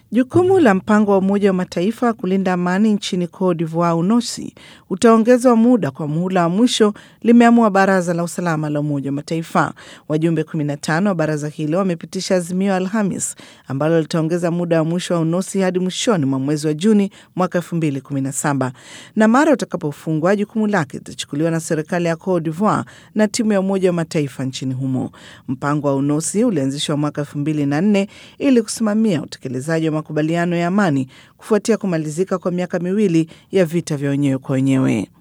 Jukumu la mpango wa Umoja wa Mataifa kulinda amani nchini Cote d'Ivoire, UNOSI, utaongezwa muda kwa muhula wa mwisho, limeamua Baraza la Usalama la Umoja wa Mataifa. Wajumbe 15 wa baraza hilo wamepitisha azimio Alhamis ambalo litaongeza muda wa mwisho wa UNOSI hadi mwishoni mwa mwezi wa Juni mwaka 2017 na mara utakapofungwa, jukumu lake litachukuliwa na serikali ya Cote d'Ivoire na timu ya Umoja wa Mataifa nchini humo. Mpango wa UNOSI ulianzishwa mwaka 2004 ili kusimamia utekelezaji wa makubaliano ya amani kufuatia kumalizika kwa miaka miwili ya vita vya wenyewe kwa wenyewe.